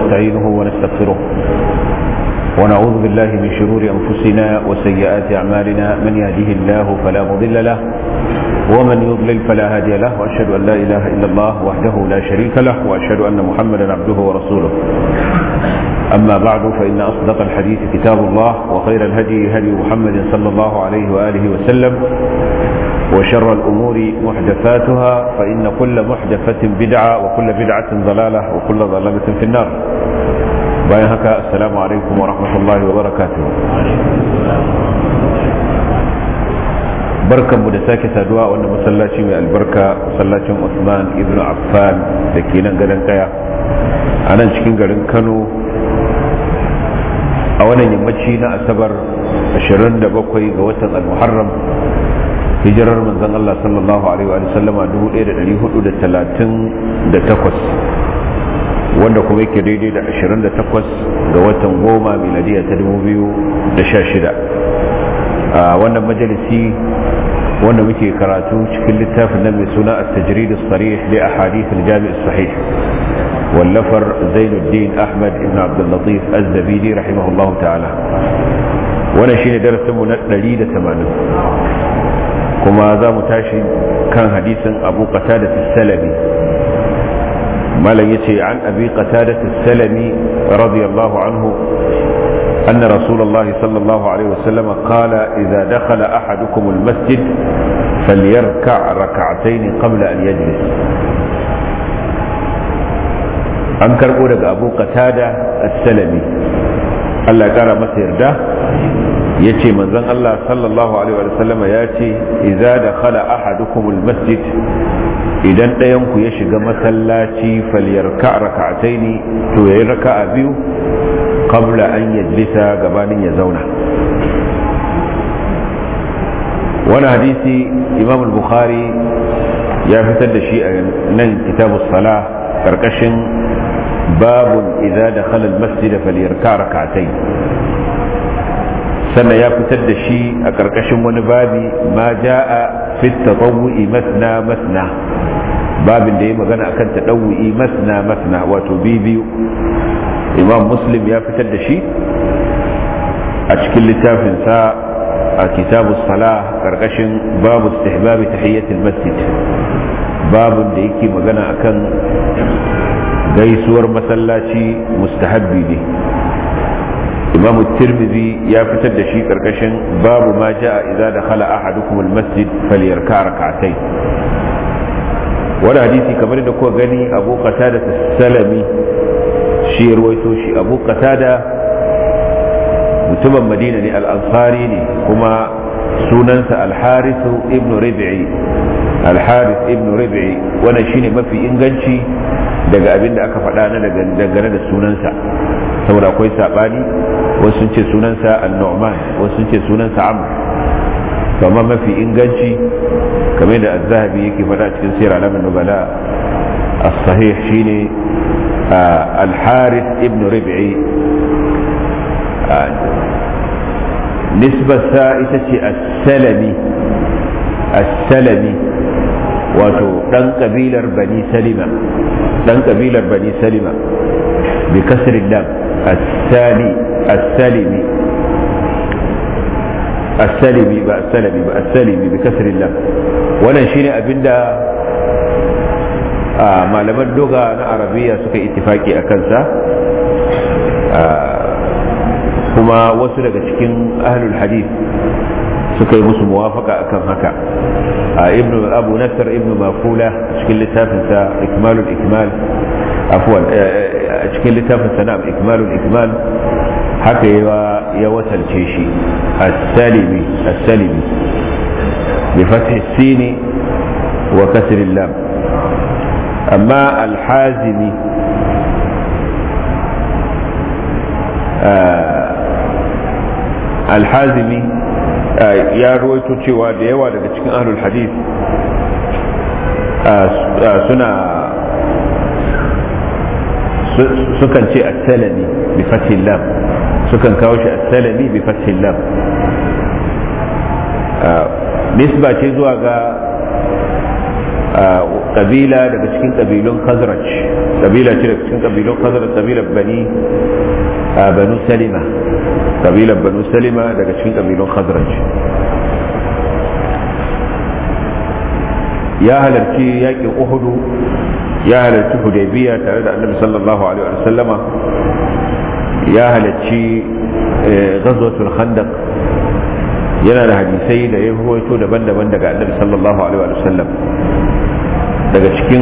ونستعينه ونستغفره ونعوذ بالله من شرور أنفسنا وسيئات أعمالنا من يهده الله فلا مضل له ومن يضلل فلا هادي له وأشهد أن لا إله إلا الله وحده لا شريك له وأشهد أن محمدا عبده ورسوله أما بعد فإن أصدق الحديث كتاب الله وخير الهدي هدي محمد صلى الله عليه وآله وسلم وشر الأمور محدثاتها فإن كل محدثة بدعة وكل بدعة ضلالة وكل ضلالة في النار bayan haka assalamu alaikum wa rahmatullahi wa barakatuh barkanmu da sake saduwa a wannan masallaci mai albarka masallacin Usman ibn Affan da ke nan gadon kaya a nan cikin garin Kano a wannan yammaci na asabar 27 ga watan al-muharram hijirar manzon Allah sallallahu alaihi wa sallama 1438 wanda kuma yake daidai da 28 ga watan goma miladiya ta 2016 a wannan majalisi wanda muke karatu cikin littafin nan mai suna at-tajrid as-sarih li ahadith al-jami' as-sahih wallafar Zainuddin Ahmad ibn Abdul Latif Az-Zabidi rahimahullahu ta'ala wannan shine darasin mu na 180 kuma za mu tashi kan hadisin Abu Qatada as-Salabi malam yace an abi qatada as-salami radiyallahu anhu أن رسول الله صلى الله عليه وسلم قال إذا دخل أحدكم المسجد فليركع ركعتين قبل أن يجلس an karɓo daga abu qatada as-salami Allah ƙara masa yarda ya ce manzon Allah sallallahu alaihi wa sallama ya ce idza dakhala ahadukum al-masjid idan ɗayan ku ya shiga masallaci falyarka raka'ataini to yayi raka'a biyu qabla an yajlisa gabanin ya zauna wani hadisi imam al-bukhari ya fitar da shi a nan kitabu salah karkashin babun idza dakhala al-masjid falyarka raka'ataini sannan ya fitar da shi a karkashin wani babi ma ja'a fi tatawwu'i masna masna babin da ya magana akan tadawwi masna masna wato biyu imam muslim ya fitar da shi a cikin littafinsa a kitabu sala karkashin babu istihbabi tahiyyatul masjid babin da yake magana akan gaisuwar masallaci mustahabbi ne imam tirmidhi ya fitar da shi karkashin babu ma ja'a idza dakhala ahadukum almasjid falyarka rak'atayn wani hadisi kamar da kuka gani abu qatada salami shi ruwaito shi abu qatada mutumin madina ne al-ansari ne kuma sunansa al-harith ibn rib'i al-harith ibn rib'i wannan shine mafi inganci daga abin da aka faɗa na dangane da sunansa saboda akwai saɓani wasu sun ce sunansa al-nu'man wasu sun ce sunansa amr amma mafi inganci kamar da az-zahabi yake faɗa cikin sirr alamin nubala as-sahih shine al-harith ibn rib'i nisbarsa ita ce as-salami as-salami wato dan kabilar bani salima dan kabilar bani salima bi kasri lam as-sali as-salimi as-salimi ba as-salimi ba as-salimi bi kasri lam wannan shine abinda malaman doga na arabiya suka ittifaki a kansa kuma wasu daga cikin ahlul hadith suka yi musu muwafaka akan haka ibn abu nasar ibn mafula cikin littafinsa ikmalul ikmal afwan a cikin littafin sana'am ikmalul ikmal haka ya wasalce shi as-salimi as-salimi bi fathi sini wa kasr lam amma al-hazimi al-hazimi ya ruwaito cewa da yawa daga cikin ahlul hadith suna sukan ce as-salami bi fathil lam sukan kawo shi as-salami bi fathil lam nisba ce zuwa ga kabila daga cikin kabilun khazraj kabila ce daga cikin kabilun khazraj kabilar bani banu salima kabilar banu salima daga cikin kabilun khazraj ya halarci yakin uhudu ya halarci hudaybiya tare da annabi sallallahu alaihi wa sallama ya halarci ghazwatul khandaq yana da hadisai da ya ruwaito daban-daban daga annabi sallallahu alaihi wa sallam daga cikin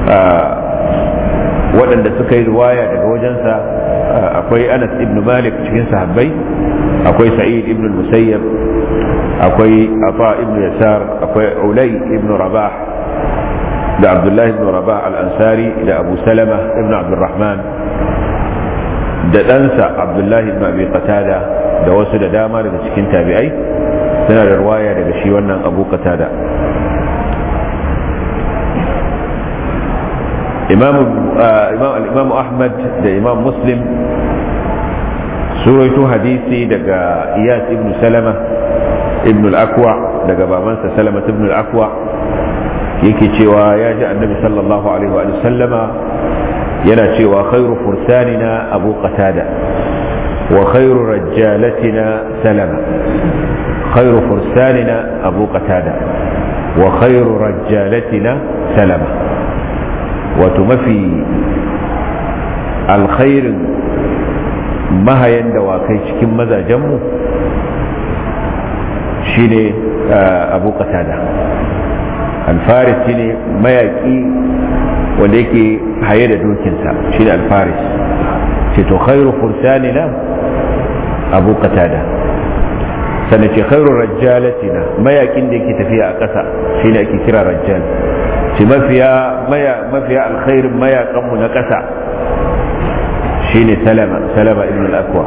waɗanda suka yi riwaya daga wajensa akwai anas ibn malik cikin sahabbai akwai sa'id ibn musayyab akwai afa ibn yasar akwai ulay ibn rabah da abdullahi ibn rabah al-ansari da abu salama ibn abdurrahman da ɗansa abdullahi ibn abi qatada da wasu da dama daga cikin tabi'ai suna da ruwaya daga shi wannan abu qatada imam ahmad da imam muslim suraito hadisi daga iyas ibn salama ibn al-akwa daga babansa salama ibn al-akwa yake cewa ya ji annabi sallallahu alaihi wa sallama yana cewa khairu fursanina abu qatada wa khairu rajjalatina salama khairu fursanina abu qatada wa khairu rajjalatina salama wato mafi alkhairin mahayan dawakai cikin mazajenmu shine abu qatada alfaris shine mayaki wanda yake haye da dokinsa shine alfaris ce to khairu fursanina abu qatada sannan ce khairu rajjalatina mayakin da yake tafiya a ƙasa shine ake kira rajjal ce mafiya mafiya alkhairin mayakanmu na ƙasa shine salama salama ibn al-akwa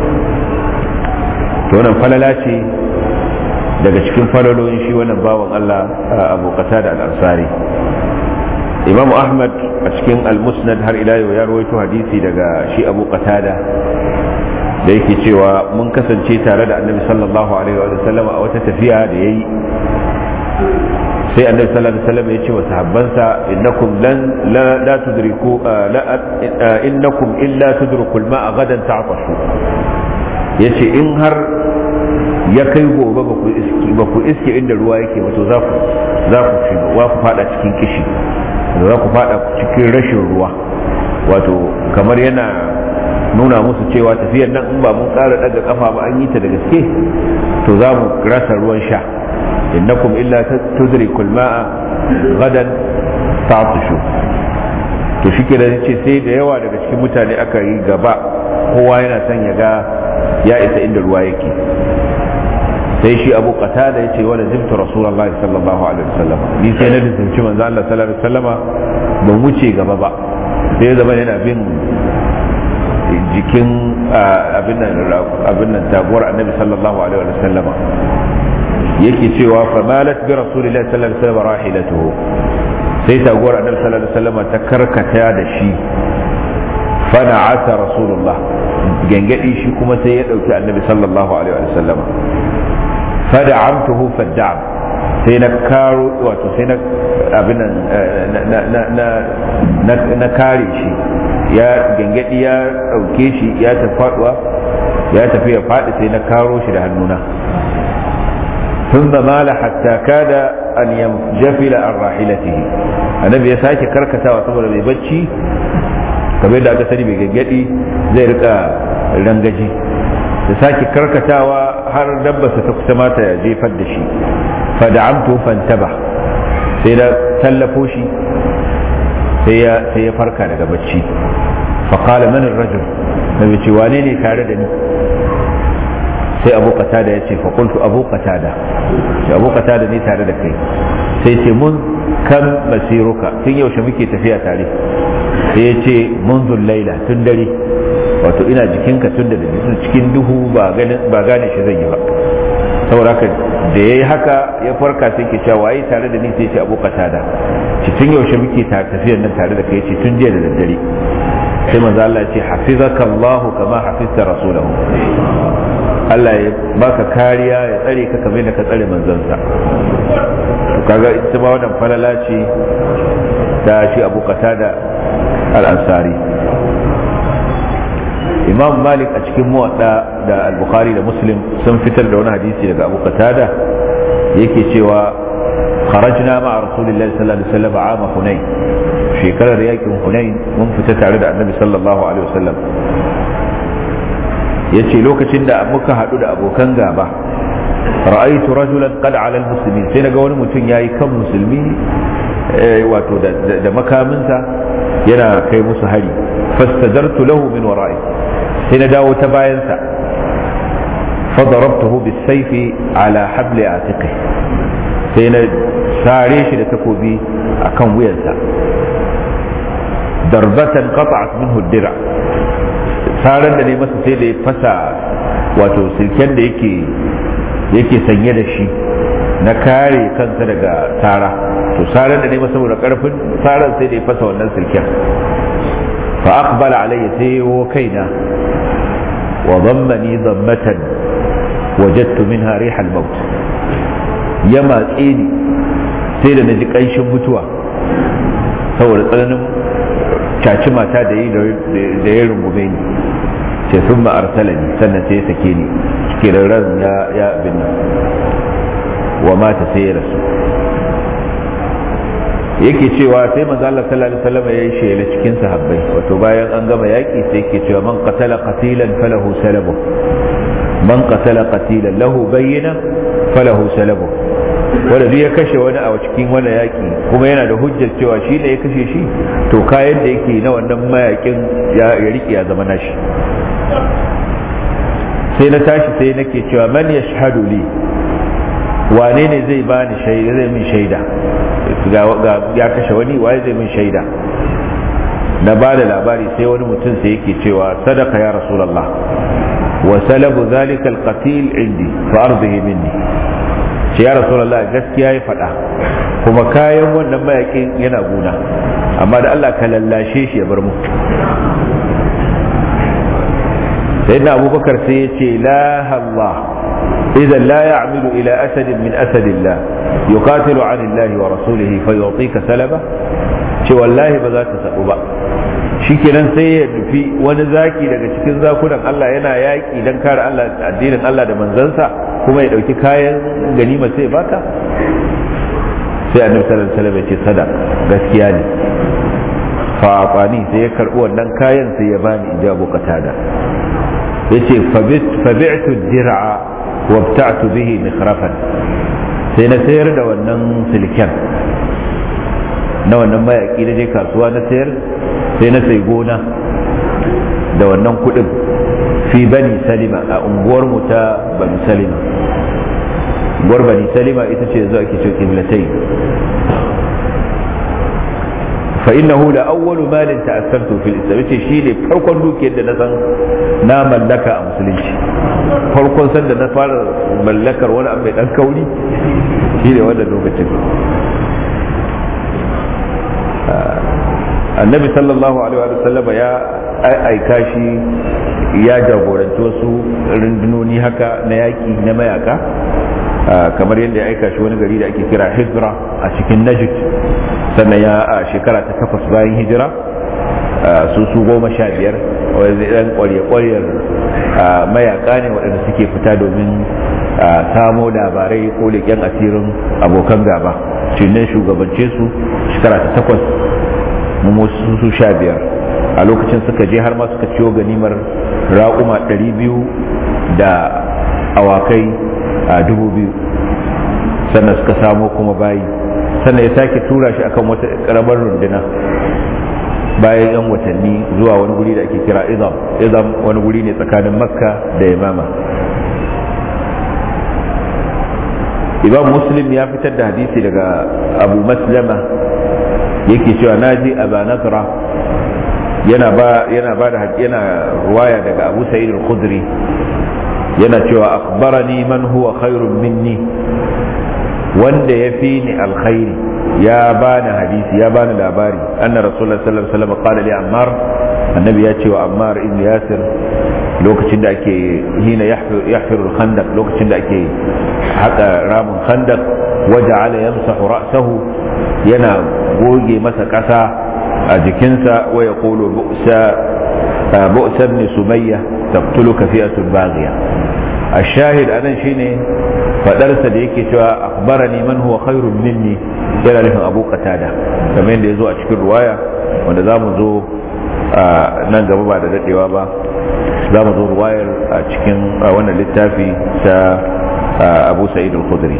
to wannan falala ce daga cikin falalolin shi wannan bawan Allah abu qatada al-ansari imam ahmad a cikin al-musnad har ila yau ya rawaito hadisi daga shi abu qatada da yake cewa mun kasance tare da annabi sallallahu alaihi wa sallam a wata tafiya da yayi sai annabi sallallahu alaihi wasallam ya ce wa sahabbansa innakum lan la, la tudriku la innakum illa tudriku al-ma'a gadan ta'tashu yace in har ya kai gobe ba ku iske ba ku iske inda ruwa yake ba to za ku za ku ci wa ku fada cikin kishi za ku fada cikin rashin ruwa wato kamar yana nuna musu cewa tafiyar nan in ba mun ƙara daga kafa ba an yi ta da gaske to za mu rasa ruwan sha innakum illa tudrikul ma'a gadan ta'tishu to shi ke da ce sai da yawa daga cikin mutane aka yi gaba kowa yana son ya ga ya isa inda ruwa yake sai shi abu kata da ya ce wani zimta rasulallah sallallahu alaihi wasallam ni sai na zimci manzo Allah sallallahu alaihi wasallama ban wuce gaba ba sai ya zama yana bin jikin abin nan taguwar annabi sallallahu alaihi wasallama yake cewa fa malat bi rasulillahi sallallahu alaihi wasallam rahilatuhu sai taguwar annabi sallallahu alaihi wasallama ta karkata da shi fa na'ata rasulullah gangadi shi kuma sai ya dauki annabi sallallahu alaihi wasallama fada'amtuhu fadda'am sai na karo wato sai na abin na kare shi ya gangadi ya dauke shi ya tafi faduwa ya tafi ya fadi sai na karo shi da hannuna ثم مال حتى كاد أن ينجفل عن راحلته النبي ya sake karkatawa saboda mai bacci kamar yadda aka sani mai gaggadi zai rika rangaji da sake karkatawa har dabbarsa ta kusa mata ya jefar da shi fada'amtu fantaba sai da tallafo shi sai ya farka daga bacci faƙala manin rajul na ce wane ne tare da ni sai abu da ya ce faƙultu abu da sai abu da ne tare da kai sai ce mun kan masiruka tun yaushe muke tafiya tare sai ya ce mun laila tun dare wato ina jikinka tun da cikin duhu ba gane shi zan yi ba saboda haka da ya yi haka ya farka sai ke cewa waye tare da ni sai ce abu da ci tun yaushe muke tafiyar nan tare da kai ce tun jiya da daddare sai manzo Allah ce hafizaka Allahu kama hafizta rasulahu Allah ya baka kariya ya tsare ka kamar da ka tsare manzansa kaga ita ba wannan falala ce ta shi abu da al-ansari imam malik a cikin muwadda da al-bukhari da muslim sun fitar da wani hadisi daga abu qatada yake cewa kharajna ma'a rasulillahi sallallahu alaihi wasallam ama hunain shekarar yakin hunain mun fita tare da annabi sallallahu alaihi wasallam yace lokacin da muka hadu da abokan gaba ra'aytu rajulan qad 'ala al-muslimin sai naga wani mutum yayi kan musulmi wato da makaminsa yana kai musu hari fastadartu lahu min wara'i sai na dawo ta bayansa fadarabtuhu bisayfi ala habli atiqi sai na sare shi da takobi akan wuyansa darbatan qata'at minhu dira saran da ne masa sai da ya fasa wato silken da yake yake sanye da shi na kare kansa daga tara to saran da ne masa saboda karfin saran sai da ya fasa wannan silken fa aqbala alayya sai wo kaina wa dhammani dhammatan wajadtu minha riha al-maut ya matse ni sai da naji kanshin mutuwa saboda tsananin caci mata da yi da ya rungume ni sai sun ma'arsala ni sannan sai ya sake ni cikin ran ya ya abin nan wa mata sai ya rasu yake cewa sai manzo Allah sallallahu alaihi wasallam ya yi shela cikin sahabbai wato bayan an gama yaki sai yake cewa man qatala qatilan falahu salabu man qatala qatilan lahu bayyina falahu salabu wanda duk ya kashe wani a cikin wani yaki kuma yana da hujjar cewa shi ne ya kashe shi to kayan da yake na wannan mayakin ya rike ya zama nashi sai na tashi sai nake cewa man yashhadu li wane ne zai bani shaida zai min shaida ya kashe wani waye zai min shaida na ba da labari sai wani mutum sai yake cewa sadaka ya rasulullah wa salabu zalika alqatil indi fa ardihi minni ce ya rasulullah gaskiya ya faɗa kuma kayan wannan mayakin yana guna amma da Allah ka lallashe shi ya bar mu sayyidina abubakar sai ya ce la Allah إذا لا يعمل إلى أسد من أسد الله يقاتل عن الله ورسوله فيعطيك سلبه ce wallahi ba za ta sabu ba shi kenan sai ya nufi wani zaki daga cikin zakunan Allah yana yaƙi don kare Allah addinin Allah da manzansa kuma ya ɗauki kayan ganima sai baka sai annabi sallallahu alaihi wasallam ya ce sadaq gaskiya ne fa afani sai ya karbi wannan kayan sai ya bani ijabu qatada yace fabi'tu dir'a wabta'tu bihi mikhrafan sai na sayar da wannan silken na wannan mayaki na je kasuwa na sayar sai na sai gona da wannan kudin fi bani salima a unguwar mu ta bani salima unguwar bani salima ita ce yanzu ake cewa kiblatai fa innahu la awwalu malin ta'assantu fil islam yace shine farkon dukiyar da na san na mallaka a musulunci farkon san da na fara mallakar wani abu mai dan kauri shine wannan lokacin annabi sallallahu alaihi wa sallam ya aika shi ya jagoranci wasu rundunoni haka na yaki na mayaka kamar yadda ya aika shi wani gari da ake kira hijra a cikin najd sannan ya a shekara ta takwas bayan hijira su su goma sha biyar wanda ɗan ƙwarya-ƙwaryar mayaka ne waɗanda suke fita domin samo labarai ko leƙen asirin abokan gaba cinnan shugabance su shekara ta takwas su su sha biyar a lokacin suka je har ma suka ciwo ganimar raƙuma ɗari biyu da awakai a dubu biyu sannan suka samo kuma bayi sannan ya sake tura shi akan wata karamar runduna bayan yan watanni zuwa wani guri da ake kira izam izam wani guri ne tsakanin makka da yamama imam muslim ya fitar da hadisi daga abu maslama yake cewa naji aba nasra yana ba yana ba da yana ruwaya daga abu sa'id al-khudri yana cewa akhbarani man huwa khairun minni wanda ya fi ni alkhairi ya bani hadisi ya bani labari anna rasulullah sallallahu alaihi wasallam qala li ammar annabi ya ce wa ammar ibn yasir lokacin da ake hina yahfiru khandaq lokacin da ake haka ramin khandaq waja'ala yamsahu ra'sahu yana goge masa kasa a jikinsa wa ya kolo bu'sa ibn sumayya taqtuluka fi'atul baghiya الشاهد أنا شيني فدرس da yake cewa akhbarani man huwa khairun minni yana nufin abu qatada kamar yadda ya zo a cikin ruwaya wanda za mu zo nan gaba ba da dadewa ba za mu zo ruwayar a cikin wannan littafi ta abu sa'id al-khudri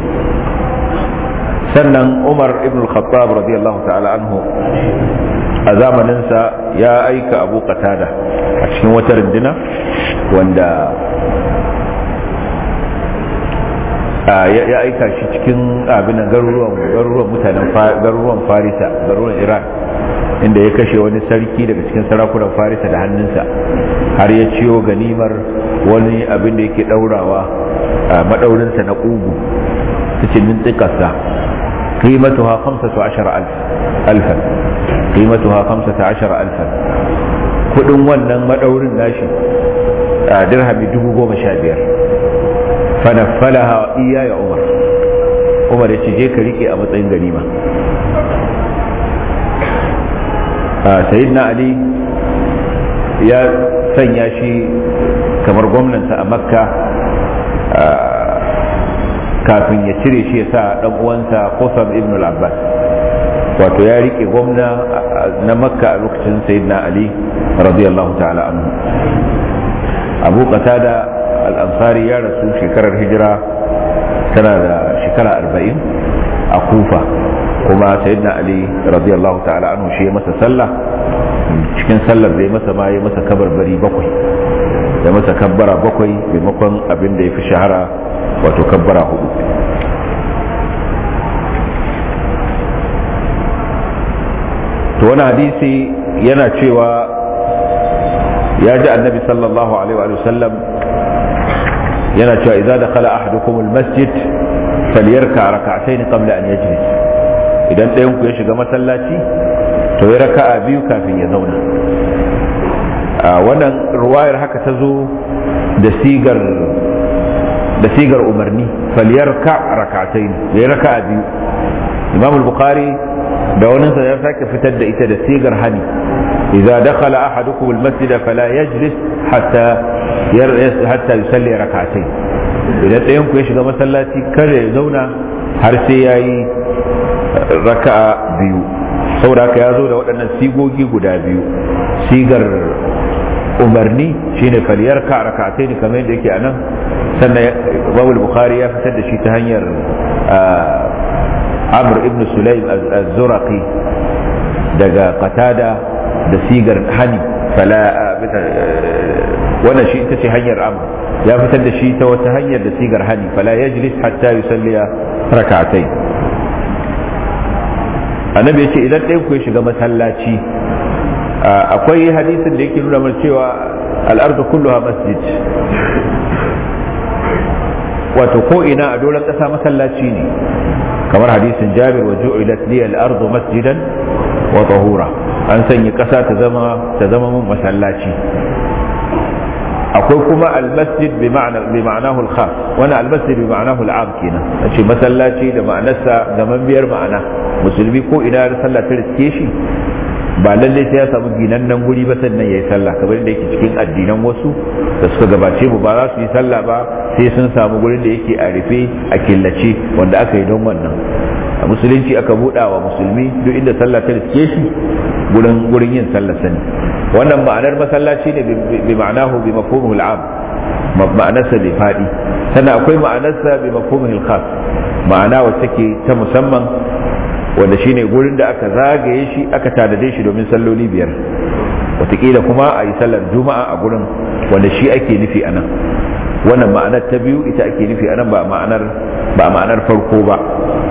sannan umar ibn al-khattab radiyallahu ta'ala anhu a zamaninsa ya aika abu qatada a cikin wata rindina wanda ya aika shi cikin abin garuruwan garuruwan mutanen garuruwan farisa garuruwan iran inda ya kashe wani sarki daga cikin sarakunan farisa da hannunsa har ya ciyo ganimar wani abin da yake daurawa madaurinsa na ƙugu cikin tsikarsa قيمتها خمسة عشر ألف ألفا قيمتها خمسة عشر ألفا kudin wannan madaurin nashi a dirhami dubu goma sha biyar fanaffalaha iya ya umar umar ya ce je ka rike a matsayin ganima sayyidina ali ya sanya shi kamar gwamnansa a makka kafin ya cire shi ya sa dan uwansa Qusam ibn al-Abbas wato ya rike gwamna na Makka a lokacin Sayyidina Ali radiyallahu ta'ala anhu Abu Qatada al-Ansari ya rasu shekarar hijira tana da shekara 40 a Kufa kuma Sayyidina Ali radiyallahu ta'ala anhu shi ya masa sallah cikin sallar da ya masa ma ya masa kabarbari bakwai ya masa kabbara bakwai maimakon abin da ya fi shahara wato kabbara hudu to wani hadisi yana cewa ya ji annabi sallallahu alaihi wa sallam yana cewa idza dakhala ahadukum almasjid falyarka rak'atayn qabla an yajlis idan ɗayan ku ya shiga masallaci to ya raka'a biyu kafin ya zauna wannan ruwayar haka ta zo da sigar da sigar umarni falyarka rakatai ya raka biyu imam al-bukhari da wani sa ya sake fitar da ita da sigar hani idza dakhala ahadukum al-masjid fala yajlis hatta hatta yusalli rak'atayn idan ɗayan ku ya shiga masallaci kada ya zauna har sai yayi raka'a biyu saboda haka ya zo da waɗannan sigogi guda biyu sigar umarni shine faliyar ka rakatai ne kamar yadda yake a nan sannan babul bukhari ya fitar da shi ta hanyar amr ibn sulaim az-zuraqi daga qatada da sigar hani fala wannan shi ita ce hanyar amr ya fitar da shi ta wata hanyar da sigar hani fala yajlis hatta yusalliya rakatai annabi ya ce idan ɗayan ku ya shiga masallaci akwai hadisin da yake nuna mana cewa al'ardu kulluha masjid wato ko ina a doron ƙasa masallaci ne kamar hadisin jabir wa ju'ilat li al-ardu masjidan wa tahura an sanya ƙasa ta zama ta zama mun masallaci akwai kuma al-masjid bi ma'ana bi ma'anahu al-khas wani al-masjid bi ma'anahu al-am kenan ce masallaci da ma'anarsa ga biyar ma'ana musulmi ko ina da sallah ta riske shi ba lallai sai ya samu ginannen guri ba sannan ya yi sallah kamar da yake cikin addinan wasu da suka gabace mu ba za su yi sallah ba sai sun samu gurin da yake a rufe a killace wanda aka yi don wannan a musulunci aka buɗa wa musulmi duk inda sallah ta riske shi gurin gurin yin sallah sani wannan ma'anar masallaci ne bi ma'anahu bi mafhumul am ma'anarsa bai faɗi sannan akwai ma'anarsa bi mafhumul khas ma'ana wacce ke ta musamman wanda shine gurin da aka zagaye shi aka tanade shi domin salloli biyar wataƙila kuma a yi sallar juma'a a gurin wanda shi ake nufi a nan wannan ma'anar ta biyu ita ake nufi a nan ba ma'anar ba ma'anar farko ba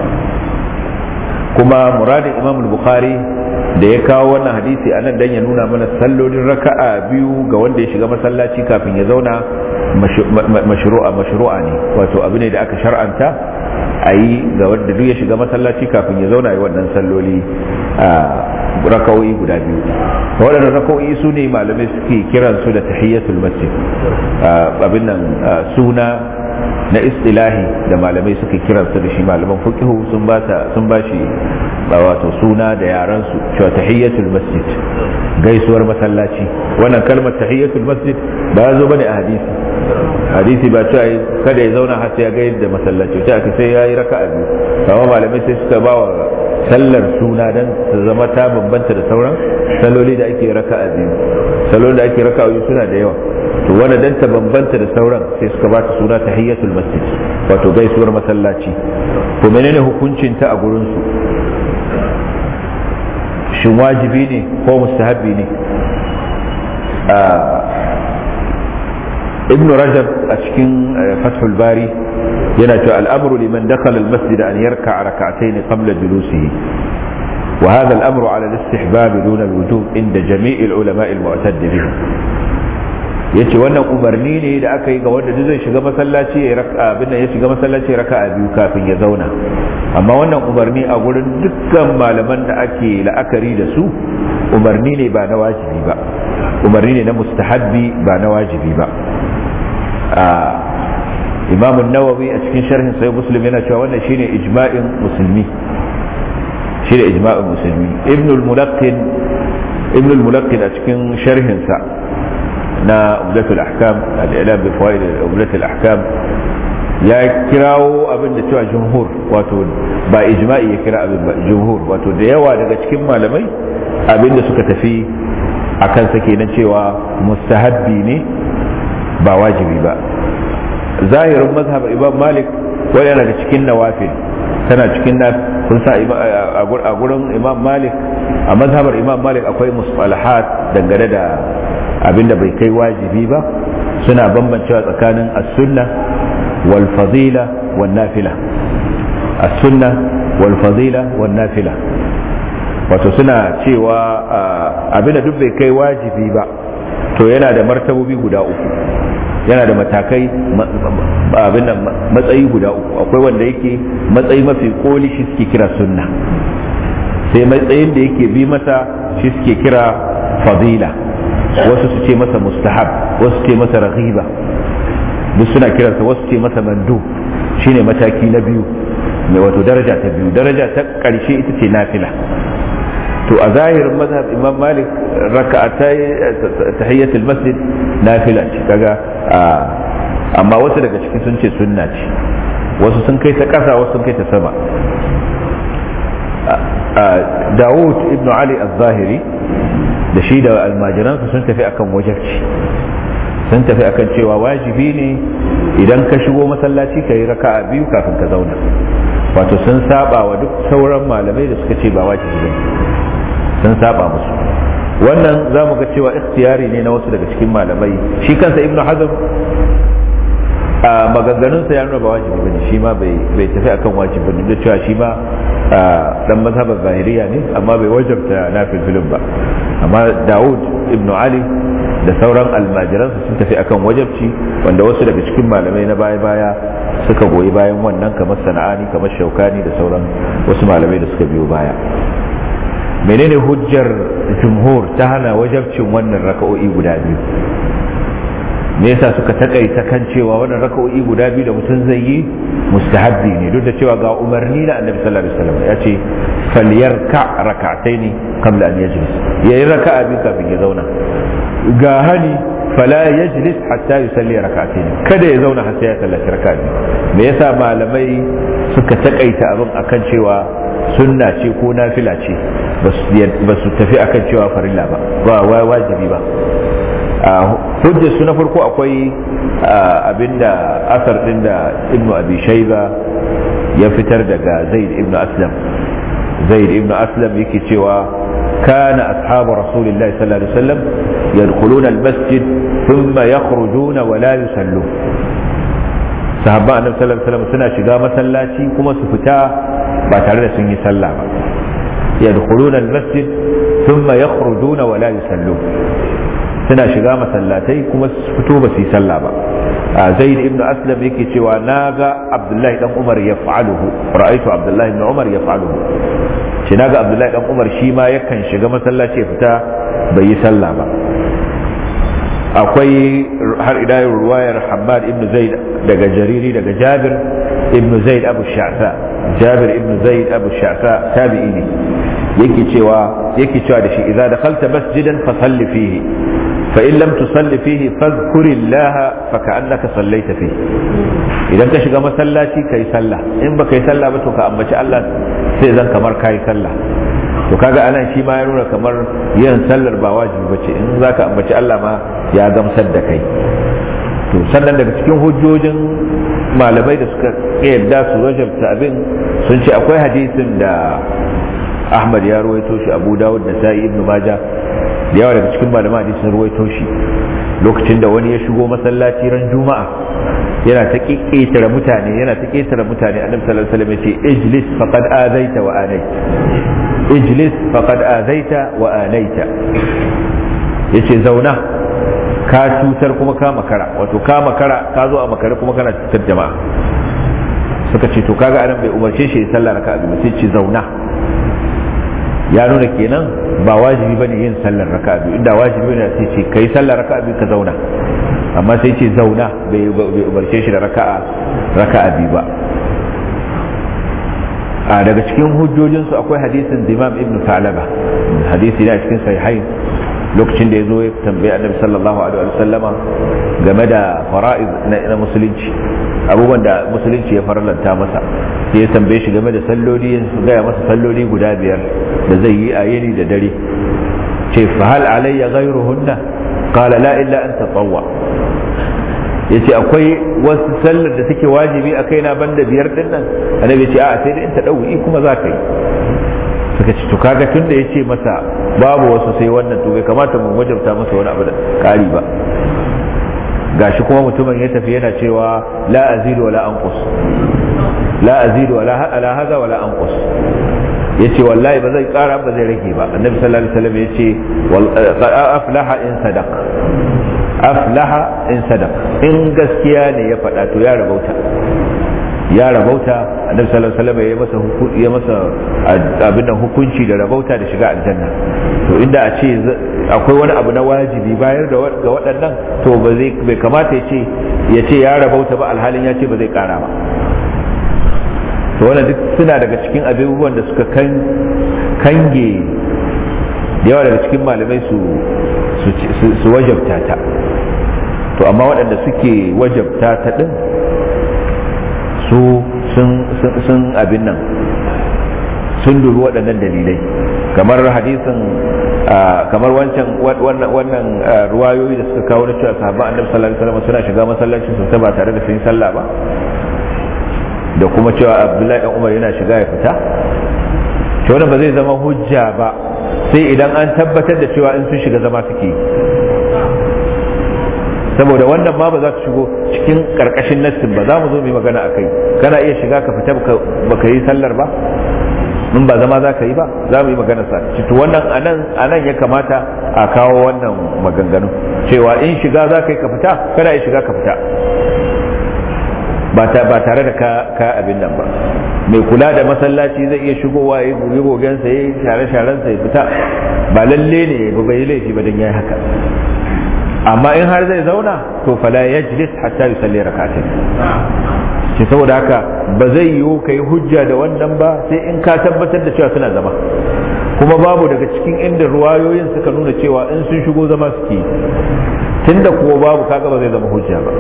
kuma muradin imam bukhari da ya kawo wannan hadisi a nan dan ya nuna mana sallolin raka'a biyu ga wanda ya shiga masallaci kafin ya zauna mashru'a mashru'a ne wato abu ne da aka shar'anta a yi ga wanda duk ya shiga masallaci kafin ya zauna yi wannan salloli a raka'o'i guda biyu waɗannan raka'o'i su ne malamai suke kiran su da tahiyyatul masjid abin nan suna na istilahi da malamai suke kiran su da shi malaman fiqhu sun ba sun ba shi wato suna da yaran su cewa tahiyyatul masjid gaisuwar masallaci wannan kalmar tahiyyatul masjid ba ya zo bane a hadisi hadisi ba cewa kada ya zauna har sai ya ga yadda masallaci ta aka sai ya yi raka'a biyu amma malamai sai suka ba wa sallar suna dan ta zama ta bambanta da sauran saloli da ake raka'a biyu salolin da ake raka'a biyu suna da yawa to wanda dan ta bambanta da sauran sai suka ba ta suna tahiyyatul masjid wato gaisuwar masallaci to menene hukuncin ta a gurin su shin wajibi ne ko mustahabbi ne ibn rajab a cikin fathul bari yana cewa al'amru liman dakhala al-masjid an yarka rak'atayn qabla julusihi wa hadha al-amru ala al-istihbab duna al-wujub inda jami' al-ulama al-mu'tadd bihi yace wannan umarni ne da aka yi ga wanda zai shiga masallaci ya raka abin ya shiga masallaci raka'a biyu kafin ya zauna amma wannan umarni a gurin dukkan malaman da ake la'akari da su umarni ne ba na wajibi ba umarni ne na mustahabbi ba na wajibi ba imam nawawi a cikin sharhin sai muslim yana cewa wannan shine ijma'in musulmi shine ijma'in musulmi ibn al-mulaqqin ibn al-mulaqqin a cikin sharhin sa na umdatul ahkam al-ilam bi fawaid umdatul ahkam ya kirawo abin da cewa jumhur wato ba ijma'i ya kira abin ba jumhur wato da yawa daga cikin malamai abin da suka tafi akan sa kenan cewa mustahabbi ne ba wajibi ba zahirin mazhab imam malik wani yana da cikin nawafil tana cikin na kun sa a gurin imam malik a mazhabar imam malik akwai musalahat dangane da abinda bai kai wajibi ba suna bambancewa tsakanin as-sunna wal fadila wan nafila as-sunna wal fadila wan nafila wato suna cewa abinda duk bai kai wajibi ba to yana da martabobi guda uku yana da matakai abin nan matsayi guda uku akwai wanda yake matsayi mafi koli shi suke kira sunna sai matsayin da yake bi masa shi suke kira fadila wasu su ce masa mustahab wasu ce masa raghiba duk suna kiransa wasu ce masa mandu shine mataki na biyu mai wato daraja ta biyu daraja ta ƙarshe ita ce nafila to a zahirin mazhab imam malik raka'atai tahiyyatul masjid nafila ce kaga amma wasu daga cikin sun ce sunna ce wasu sun kai ta ƙasa wasu sun kai ta sama Dawud ibn Ali al-Zahiri da shi da almajiransa sun tafi akan wajabci sun tafi akan cewa wajibi ne idan ka shigo masallaci ka yi raka'a biyu kafin ka zauna wato sun saba wa duk sauran malamai da suka ce ba wajibi ne sun saba musu wannan za mu ga cewa ikhtiyari ne na wasu daga cikin malamai shi kansa ibnu hazm a maganganunsa ya nuna ba wajibi bane shi ma bai tafi akan wajibi bane da cewa shi ma dan mazhabar zahiriya ne amma bai wajabta nafil filin ba amma Dawud ibn Ali da sauran almajiransa sun tafi akan wajabci wanda wasu daga cikin malamai na baya-baya suka goyi bayan wannan kamar sana'ani kamar shaukani da sauran wasu malamai da suka biyo baya menene hujjar jumhur ta hana wajabcin wannan raka'o'i guda biyu me yasa suka takaita kan cewa wannan raka'o'i guda biyu da mutum zai yi mustahabbi ne duk da cewa ga umarni na annabi sallallahu alaihi wasallam ya ce falyarka rak'ataini qabla an yajlis yayi raka'a biyu kafin ya zauna ga hani fala yajlis hatta yusalli rak'ataini kada ya zauna har sai ya sallaci raka'a biyu me yasa malamai suka takaita abin akan cewa sunna ce ko nafila ce ba su tafi akan cewa farilla ba ba wajibi ba hujjar su na farko akwai abinda asar din da ibnu abi shaiba ya fitar daga zaid ibnu aslam zaid ibnu aslam yake cewa kana ashabu rasulillahi sallallahu alaihi wasallam yadkhuluna almasjid thumma yakhrujuna wa la yusallu sahabban annabi sallallahu alaihi wasallam suna shiga masallaci kuma su fita ba tare da sun yi sallah ba yadkhuluna almasjid thumma yakhrujuna wa la yusallu suna shiga masallatai kuma su fito ba su yi sallah ba zaid ibn aslam yake cewa na ga abdullahi dan umar ya fa'aluhu ra'aitu abdullahi ibn umar ya fa'aluhu shi na ga abdullahi dan umar shi ma yakan shiga masallaci ya fita bai yi sallah ba akwai har ila ruwayar Hammad ibn Zaid daga Jariri daga Jabir ibn Zaid Abu Sha'sa Jabir ibn Zaid Abu Sha'sa tabi'i ne yake cewa yake cewa da shi idza dakhalta masjidan fa salli fihi fa in lam tusalli fihi fadhkurillaha fa ka'annaka sallaita fihi idan ka shiga masallaci kai sallah in baka yi sallah ba to ka ambaci Allah sai zan kamar kai sallah to kaga anan shi ma ya nuna kamar yin sallar ba wajibi bace in zaka ambaci Allah ma ya gamsar da kai to sannan daga cikin hujjojin malamai da suka yadda su wajabta abin sun ce akwai hadisin da Ahmad ya ruwaito shi Abu Dawud da Sa'i Ibn Majah da yawa daga cikin malaman hadisi sun ruwaito shi lokacin da wani ya shigo masallaci ran Juma'a yana ta ƙetare mutane yana ta ƙetare mutane annabi sallallahu alaihi wasallam ya ce ijlis faqad azaita wa anaita ijlis faqad azaita wa anaita yace zauna ka cutar kuma ka makara wato ka makara ka zo a makare kuma kana cutar jama'a suka ce to kaga anan bai umarce shi ya sallah raka'a biyu sai ce zauna ya nuna kenan ba wajibi bane yin sallar raka'a biyu inda wajibi ne sai ce kai sallar raka'a biyu ka zauna amma sai ce zauna bai umarce shi da raka'a raka'a biyu ba a daga cikin hujjojinsu akwai hadisin Imam Ibn Salaba hadisi ne a cikin sahihain lokacin da ya zo ya tambayi annabi sallallahu alaihi wa sallama game da fara'iz na musulunci abubuwan da musulunci ya farlanta masa sai ya tambaye shi game da salloli ya gaya masa salloli guda biyar da zai yi a yini da dare ce fa hal alayya ghayruhunna qala la illa an tatawwa yace akwai wasu sallar da take wajibi a kaina banda biyar din nan annabi ce a sai da in ta dauki kuma za ka yi suka ce to kaga tun da yace masa babu wasu sai wannan to bai kamata mu wajabta masa wani abu da kari ba gashi kuma mutumin ya tafi yana cewa la azidu wala anqus la azidu wala ala hada wala anqus yace wallahi ba zai kara ba zai rage ba annabi sallallahu alaihi wasallam yace aflaha in sadaq aflaha in sadaq in gaskiya ne ya faɗa to ya rabauta ya rabauta annabi sallallahu alaihi wasallam ya masa ya masa abin da hukunci da rabauta da shiga aljanna to inda a ce akwai wani abu na wajibi bayar da ga waɗannan to ba zai bai kamata ya ce ya ce ya rabauta ba alhalin ya ce ba zai kara ba to wannan duk suna daga cikin abubuwan da suka kan kange da yawa daga cikin malamai su su wajabta ta to amma waɗanda suke wajabta ta din su sun abin nan sun dubi waɗannan dalilai kamar hadisin kamar wancan wannan ruwayoyi da suka kawo na cewa sahabban annabi sallallahu alaihi wasallam suna shiga masallacin su ba tare da sun yi sallah ba da kuma cewa abdullahi dan umar yana shiga ya fita to wannan ba zai zama hujja ba sai idan an tabbatar da cewa in sun shiga zama suke yi saboda wannan ma ba za su shigo cikin karkashin nassin ba za mu zo mu yi magana a kai kana iya shiga ka fita baka yi sallar ba in ba zama za ka yi ba za mu yi magana sa to wannan anan anan ya kamata a kawo wannan maganganu cewa in shiga za ka yi ka fita kana iya shiga ka fita ba tare da ka abin nan ba mai kula da masallaci zai iya shigowa ya goge gogensa ya yi share-sharensa ya fita ba lalle ne ba bai laifi ba don ya yi haka amma in har zai zauna to fala yajlis hatta yusalli rak'atayn ce saboda haka ba zai yiwu kai hujja da wannan ba sai in ka tabbatar da cewa suna zama kuma babu daga cikin inda ruwayoyin suka nuna cewa in sun shigo zama suke tunda kuwa babu kaga ba zai zama hujja ba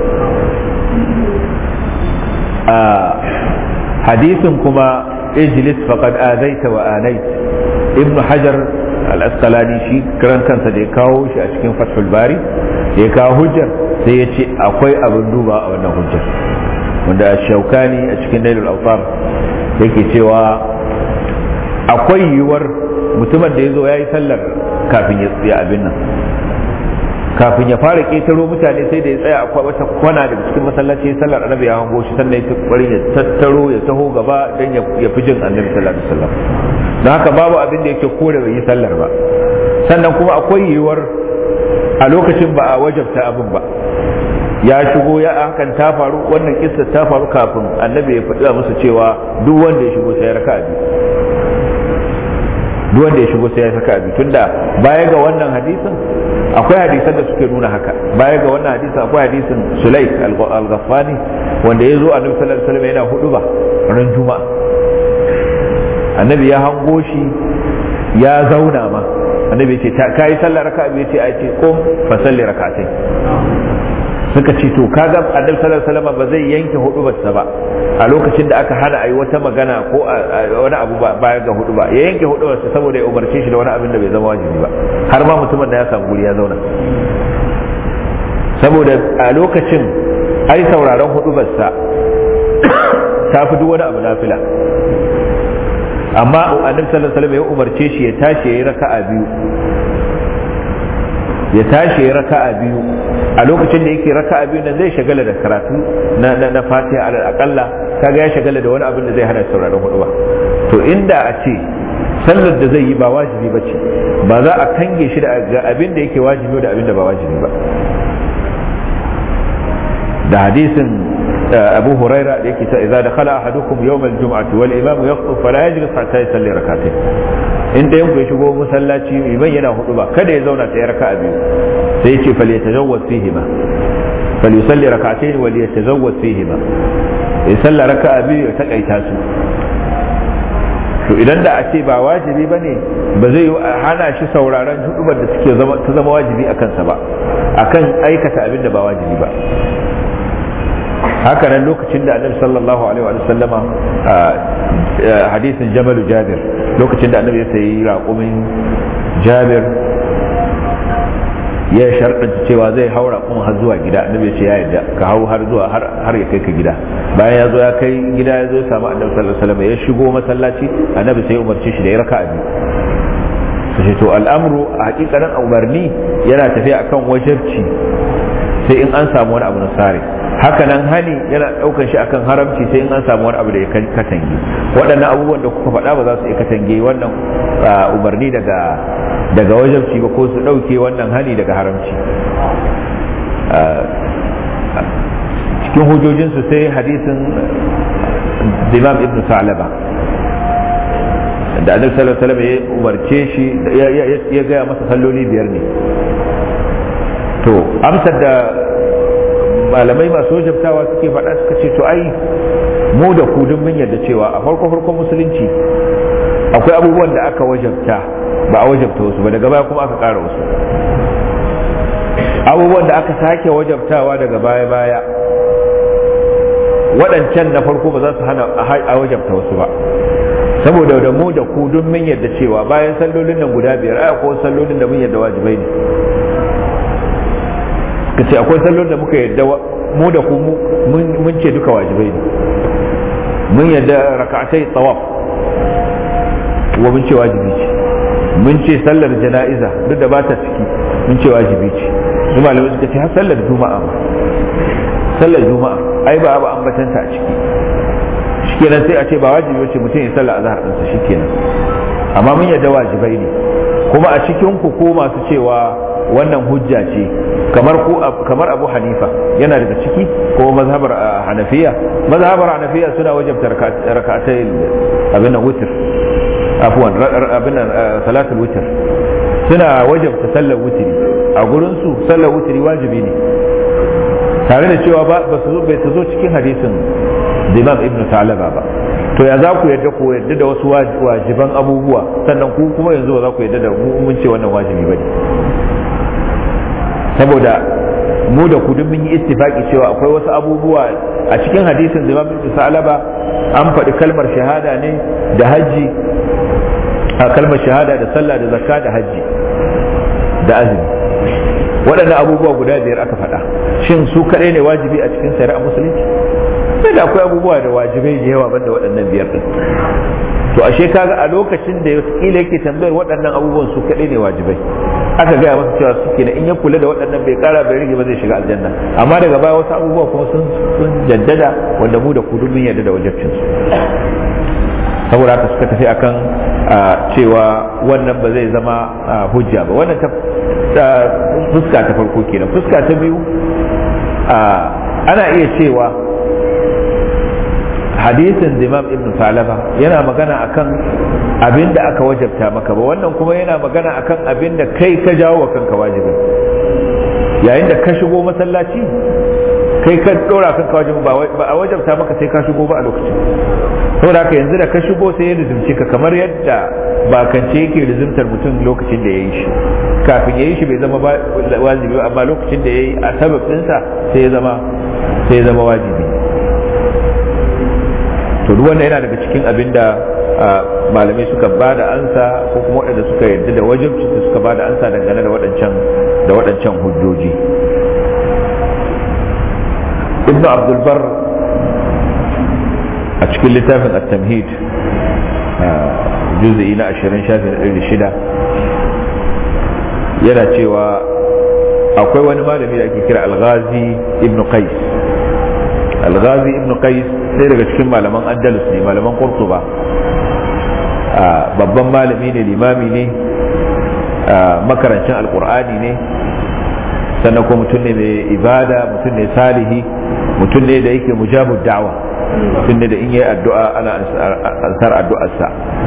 a hadisin kuma ijlis faqad azaita wa anait ibn hajar al-asqalani shi karan kansa da ya kawo shi a cikin fathul bari da ya kawo hujjar sai ya ce akwai abin duba a wannan hujjar wanda shaukani a cikin nailul autar yake cewa akwai yiwuwar mutumin da ya zo ya yi sallar kafin ya tsaya abin nan kafin ya fara ƙetaro mutane sai da ya tsaya akwai wata kwana daga cikin masallaci ya sallar annabi ya hango shi sannan ya bari ya tattaro ya taho gaba don ya fi jin annabi sallallahu alaihi wasallam don haka babu abin da yake kore bai yi sallar ba sannan kuma akwai yiwuwar a lokacin ba a wajabta abin ba ya shigo ya hakan ta faru wannan kissa ta faru kafin annabi ya faɗi musu cewa duk wanda ya shigo sai ya raka abi duk wanda ya shigo sai ya raka abi tunda baya ga wannan hadisin akwai hadisan da suke nuna haka baya ga wannan hadisi akwai hadisin sulaik al-ghaffani wanda ya zo annabi sallallahu alaihi wasallam yana hudu ba ran juma'a annabi ya hango shi ya zauna ma annabi ce ka yi sallah raka'a biyu ce ai ce qum fa salli rak'atayn suka ce to kaga annabi sallallahu alaihi wasallam ba zai yanke hudubarsa ba a lokacin da aka hana ayi wata magana ko wani abu baya ga hudu ba ya yanke hudubarsa saboda ya umarce shi da wani abin da bai zama wajibi ba har ma mutumin da ya samu guri ya zauna saboda a lokacin ai sauraron hudubarsa ta fi duk wani abu nafila amma annabi sallallahu alaihi wasallam ya umarce shi ya tashi ya yi raka'a biyu ya tashi ya raka'a biyu a lokacin da yake raka'a biyu nan zai shagala da karatu na na, na Fatiha alal aqalla kaga ya shagala da wani abin da zai hana sauraron hudu ba to inda a ce sallar da zai yi ba wajibi ba ce ba za a kange shi da abin da yake wajibi da abin da ba wajibi ba da hadisin abu huraira da yake ta idza dakhala ahadukum yawm al-jum'ati wal imam yaqtu fala yajlis hatta yusalli rak'atayn in da yanku ya shigo masallaci liman yana hudu ba kada ya zauna sai raka'a biyu sai yace fal yatajawwaz fihi ma fal yusalli rak'atayn wal yatajawwaz fihi ma ya salla raka'a biyu ya takaita su to idan da a ce ba wajibi bane ba zai yi hana shi sauraron hudubar da suke zama ta zama wajibi akan sa ba akan aikata abin da ba wajibi ba haka nan lokacin da annabi sallallahu alaihi wa sallama hadisin jamal jabir lokacin da annabi ya sayi raƙumin jabir ya sharɗanta cewa zai haura kuma har zuwa gida annabi ya ce ya yarda ka hau har zuwa har ya kai ka gida bayan ya zo ya kai gida ya zo ya samu annabi sallallahu alaihi wasallam ya shigo masallaci annabi sai ya umarce shi da ya raka'a biyu sai to al'amru a hakikanin umarni yana tafiya akan wajibci sai in an samu wani abu na sare haka nan hani yana daukan shi akan haramci sai in an samu wani abu da ya katange waɗannan abubuwan da kuka faɗa ba za su iya katange wannan umarni daga daga wajabci ba ko su ɗauke wannan hani daga haramci cikin hujjojinsu sai hadisin imam ibn sa'laba da annabi sallallahu alaihi wasallam ya umarce shi ya gaya masa salloli biyar ne to amsar da malamai masu wajabtawa suke faɗa suka ce to ai mu da ku duk mun yarda cewa a farko farkon musulunci akwai abubuwan da aka wajabta ba a wajabta wasu ba daga baya kuma aka ƙara wasu abubuwan da aka sake wajabtawa daga baya baya waɗancan na farko ba za su hana a wajabta wasu ba saboda da mu da ku duk mun yarda cewa bayan sallolin nan guda biyar ai akwai sallolin da mun yarda wajibai ne ka ce akwai sallolin da muka yarda mu da ku mun ce duka wajibai ne mun yarda raka'atai tawaf wa mun ce wajibi ce mun ce sallar jana'iza duk da ba ta ciki mun ce wajibi ce su malamai suka ce har sallar juma'a ma sallar juma'a ai ba ba ambatanta a ciki shikenan sai a ce ba wajibi wace mutum ya sallar azhar ɗinsa shikenan amma mun yarda wajibai ne kuma a cikin ku ko masu cewa wannan hujja ce kamar ku kamar Abu Hanifa yana daga ciki ko mazhabar Hanafiya mazhabar Hanafiya suna wajabta rak'atai abin nan witr afwan abin nan salatul witr suna wajabta sallar witri a gurin su sallar witri wajibi ne tare da cewa ba su bai ta zo cikin hadisin Imam Ibn Talaba ba to ya za ku yadda ku yadda da wasu wajiban abubuwa sannan ku kuma yanzu ba za ku yadda da mun ce wannan wajibi bane saboda mu da ku duk mun yi ittifaki cewa akwai wasu abubuwa a cikin hadisin da Imam Ibn Salaba an faɗi kalmar shahada ne da haji a kalmar shahada da sallah da zakka da haji da azumi waɗannan abubuwa guda biyar aka faɗa shin su kaɗai ne wajibi a cikin shari'a musulunci sai da akwai abubuwa da wajibai da yawa banda waɗannan biyar ɗin to ashe kaga a lokacin da kila yake tambayar waɗannan abubuwan su kaɗai ne wajibai aka gaya masa cewa suke da in ya kula da waɗannan bai ƙara bai rage ba zai shiga aljanna amma daga baya wasu abubuwa kuma sun sun jaddada wanda mu da kudu mun yarda da wajibcin su saboda haka suka tafi akan cewa wannan ba zai zama hujja ba wannan ta fuska ta farko kenan fuska ta biyu ana iya cewa hadisin zimam ibn salaba yana magana akan abin da aka wajabta maka ba wannan kuma yana magana akan abin da kai ka jawo wa kanka wajibin yayin da ka shigo masallaci kai ka dora kanka wajibin ba a wajabta maka sai ka shigo ba a lokacin saboda haka yanzu da ka shigo sai ya lizumce ka kamar yadda bakance yake lizumtar mutum lokacin da ya yi shi kafin ya yi shi bai zama wajibi ba amma lokacin da ya yi a sababinsa sai ya zama sai ya zama wajibi to duk wannan yana daga cikin abin da malamai suka ba da ansa ko kuma waɗanda suka yarda da wajibci suka ba da ansa dangane da waɗancan da waɗancan hujjoji ibnu abdul bar a cikin littafin at-tamhid juz'i na 20 shafin 6 yana cewa akwai wani malami da ake kira al-ghazi ibn qais al-ghazi ibn qais sai daga cikin malaman andalus ne malaman qurtuba babban malami ne limami ne makarancin alkur'ani ne sannan kuma mutum ne mai ibada mutum ne salihi mutum ne da yake mujabu da'wa mutum ne da in yi addu'a ana ansar addu'arsa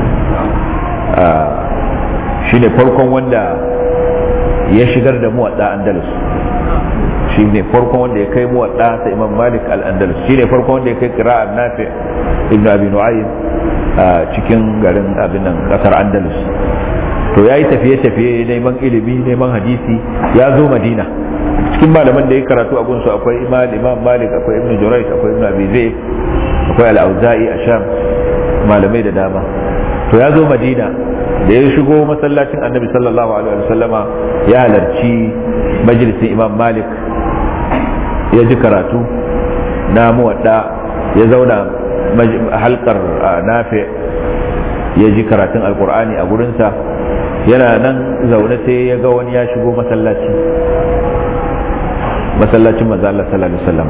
shi ne farkon wanda ya shigar da muwadda andalus shi ne farkon wanda ya kai muwadda ta imam malik al-andalus shi ne farkon wanda ya kai kira'ar nafi ibn abi nu'aym a cikin garin abinan kasar andalus to ya yi tafiye-tafiye neman ilimi neman hadisi ya zo madina cikin malaman da ya karatu a gunsu akwai imam malik akwai ibn jurayt akwai ibn abi zayd akwai al-auza'i a sham malamai da dama to ya zo madina da ya shigo masallacin annabi sallallahu alaihi wasallama ya halarci majalisin imam malik ya ji karatu na muwadda ya zauna halkar nafi ya ji karatun alkur'ani a gurinsa yana nan zaune sai ya ga wani ya shigo masallaci masallacin maza Allah sallallahu alaihi wasallam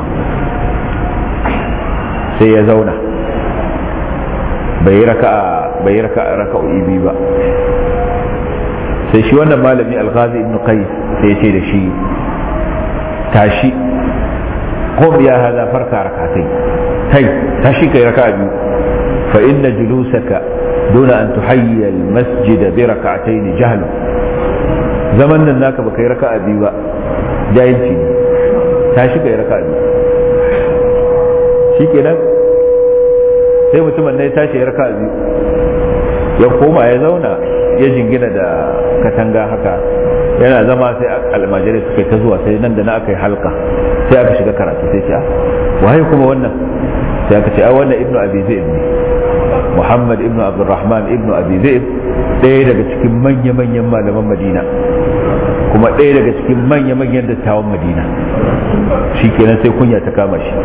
sai ya zauna bai raka'a bai raka'a raka'o'i biyu ba sai shi wannan malami al-ghazi ibn qais sai ya ce da shi tashi qum ya hada farka rakatai kai tashi kai raka'a biyu fa inna julusaka دون أن تحيي المسجد بركعتين جهل zaman nan naka baka yi raka'a biyu ba jahilci ne tashi ka yi raka'a biyu shi kenan sai mutumin ne tashi ya raka'a biyu ya koma ya zauna ya jingina da katanga haka yana zama sai almajirai suka yi ta zuwa sai nan da na aka yi halka sai aka shiga karatu sai ce waye kuma wannan sai aka ce a wannan ibnu abi zaid ne Muhammad ibn Abdulrahman ibn Abi Zaid ɗaya daga cikin manya-manyan malaman Madina kuma ɗaya daga cikin manya-manyan dattawan Madina shi kenan sai kunya ta kama shi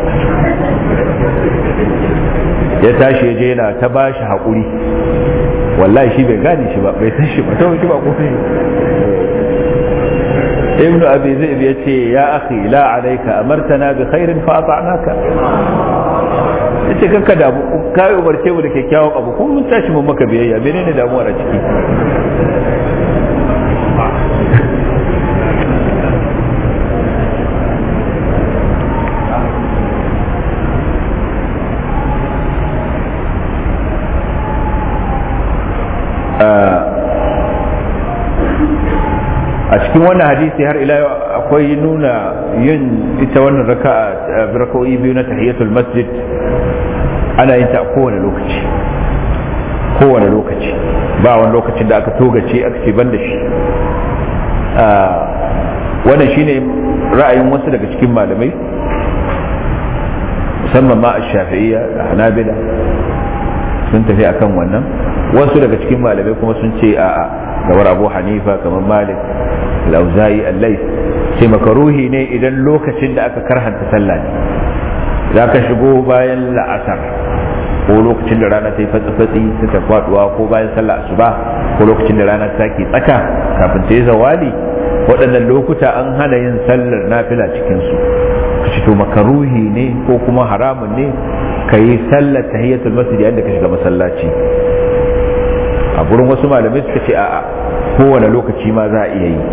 ya tashi ya je yana ta ba shi haƙuri wallahi shi bai gane shi ba bai san shi ba ta shi ba ko ibn abi zaid ya ce ya akhi la alayka amartana bi khairin fa ata'naka yace kanka da ka yi umarce mu da kyakkyawan abu kuma mun tashi mun maka biyayya menene damuwar a ciki a cikin wannan hadisi har ila akwai nuna yin ita wannan raka'a raka'o'i biyu na tahiyatul masjid ana yin ta a kowane lokaci kowane lokaci ba wani lokacin da aka togace aka ce ban da shi wannan shine ra'ayin wasu daga cikin malamai musamman ma a shafi'iyya da hanabila sun tafi akan wannan wasu daga cikin malamai kuma sun ce a'a kamar abu hanifa kamar malik al-auza'i al-lais ce makaruhi ne idan lokacin da aka karhanta sallah ne za ka shigo bayan la'asar ko lokacin da rana ta yi fatsi-fatsi ta ta faduwa ko bayan sallah asuba ko lokacin da rana ta ke tsaka kafin ta yi zawali waɗannan lokuta an hana yin sallar nafila cikinsu ka ci to makaruhi ne ko kuma haramun ne ka yi sallar tahiyyatul masjid yayin da ka shiga masallaci a gurin wasu malamai suka ce a'a kowane lokaci ma za a iya yi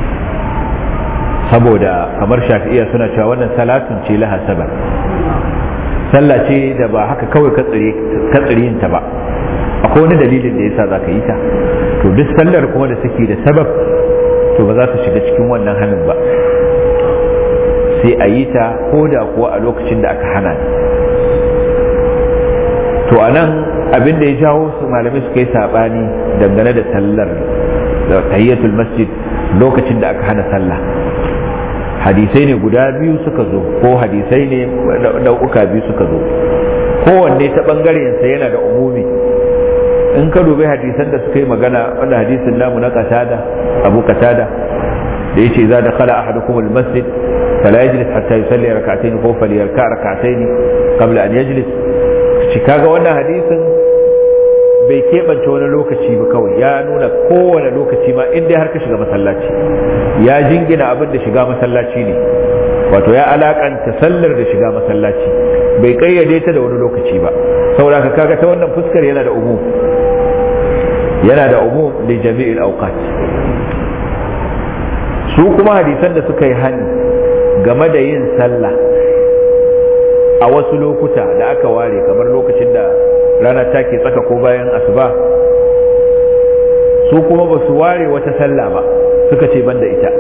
saboda kamar shafi'iya suna cewa wannan salatun ce laha sabar sallah ce da ba haka kawai ka tsire yin ta ba akwai wani dalilin da yasa zaka yi ta to duk sallar kuma da take da sabab to ba za ta shiga cikin wannan hannun ba sai a yi ta ko da kuwa a lokacin da aka hana to a nan abin da ya jawo su malamai suka yi saɓani dangane da sallar da tayyatul masjid lokacin da aka hana sallah hadisai ne guda biyu suka zo ko hadisai ne nau'uka biyu suka zo kowanne ta ɓangarensa yana da umumi in ka dubi hadisan da suka yi magana wanda hadisin namu na katada abu katada da yace za da khala ahadukum almasjid fala yajlis hatta yusalli rak'atayn ko falyarka rak'atayn qabla an yajlis shi kaga wannan hadisin bai keɓance wani lokaci ba kawai ya nuna kowane lokaci ma in dai har ka shiga masallaci ya jingina abin da shiga masallaci ne wato ya alakanta sallar da shiga masallaci bai kayyade ta da wani lokaci ba saboda ka kaga ta wannan fuskar yana da umum yana da umum li jami'il awqat su kuma hadisan da suka yi hani game da yin sallah a wasu lokuta da aka ware kamar lokacin da rana take tsaka ko bayan asuba su kuma ba su ware wata sallah ba suka ce banda ita